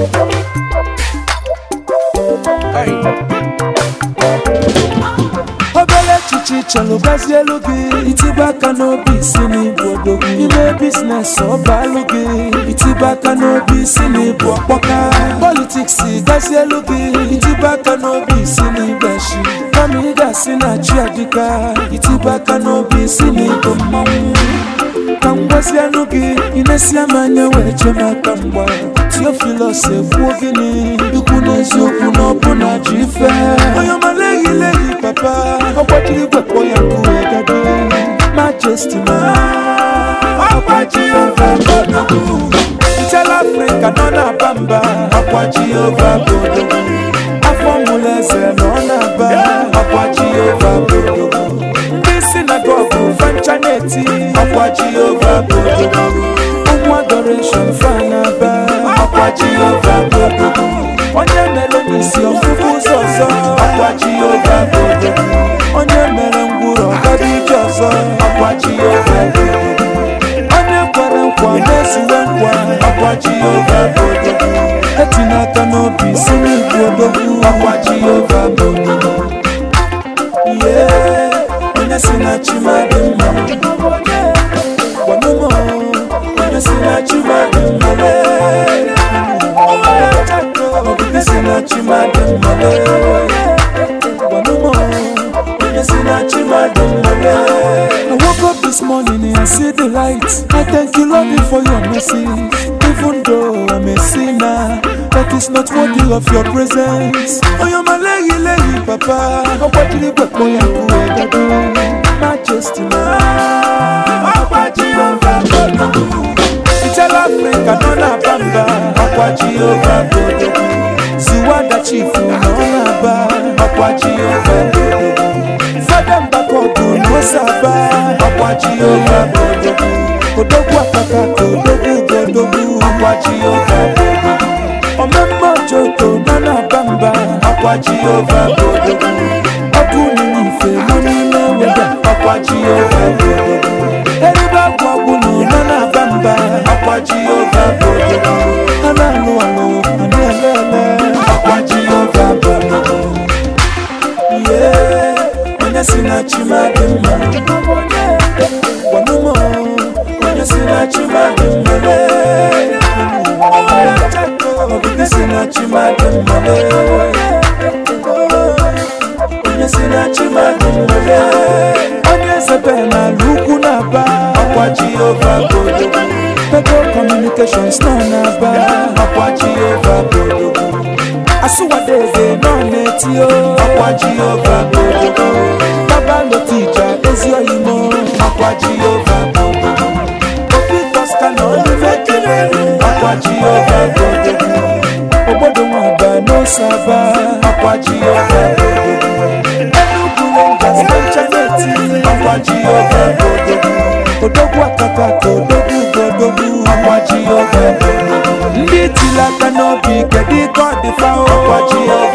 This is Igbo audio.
obere echiche chọrọ gazie elu gị itibe aka n'obi isi n'ịbụ odogwu ime biznes ọbalụ gị itibe aka n'obi isi n'ịbụ ọkpọka politiks gazie elu gị itibe aka n'obi isi n'igbashi kama ị ga-asị na chi adịka itibe aka n'obi isi n'ịbụ mmanwụ ka m gwazianụ gị ịna-esi m anya wee chee m aka mgba tiofilos ekwuo gịnị ikwu n'eziokwu na ọbụna ji ife onye ọma leghị leghị papa ọgbajiri gwekpọ ya nkuwe gado majesti ma ọgbaji ova bodogwu ntela afrịka nọ na-aba mba ọgbaji ova bodogwu afọ mụlụ eze nọ na-aba ọgbaji ova bodogwu ndị sinagogu fancha na-eti ọkwa jehova bodogwu ụmụ adoreshon fanaba ọkwa jehova bodogwu onye mere n'isi ọfụfụ ụzọ ọzọ ọkwa jehova bodogwu onye mere ngwụrụ ọgara ije ọzọ ọkwa jehova bodogwu onye kwere nkwa mezuwe nkwa ọkwa jehova bodogwu etinye aka n'obi si n'igwe odogwu ọkwa jehova bodogwu yeah onye si na chimadị mma gwanụmọ onye si na chimadị mma obibi si na chimadị mma gwanụmọ onye si na chimadị mma I woke up this morning and I see the light. I thank you, Lord, for your mercy. Even though I'm a sinner, that is not worthy of your presence. Oh, you're my lady, lady, papa. Oh, what did you get for your Majesty, man. Oh, what you Tell Africa, no na bamba. Oh, what you Ziwanda chifu, no na ba. Oh, what you fada mbakogu n'osaba ọkwa jehova bodogwu odogwu akpaka ka odogwu godogwu ọkwa jehova bodogwu omemme ojoko nọ na-aba mba ọkwa jehova bodogwu ọkụ nínú ife nọ n'ime weda ọkwa jehova bodogwu eribe agwụ ọgwụnụ nọ na-aba mba ọkwa jehova bodogwu ha na-alụ alụ ha na-ele ele ọkwa jehova bodogwu yeah onye si na chimadị mma gwanụmọ onye si na chimadị mma obibi si na chimadị mma onye si na chimadị mma onye zebe n'ala ukwu na-aba ọkwa jehova bodogwu pego communications nọ na-aba ọkwa jehova bodogwu asụwadege nọ na-etio ọkwa jehova bodogwu babalotija ezi oyimo ọkwa jehova bodogwu obi kosta na olive kelere ọkwa jehova bodogwu obodo nwaba n'osaba ọkwa jehova bodogwu enugu rangers benchaneti ọkwa jehova bodogwu odogwu akaka ka odogwu godogwu ọkwa jehova bodogwu ndị tili aka n'obi kedu ka ọ dị fa ọkwa jehova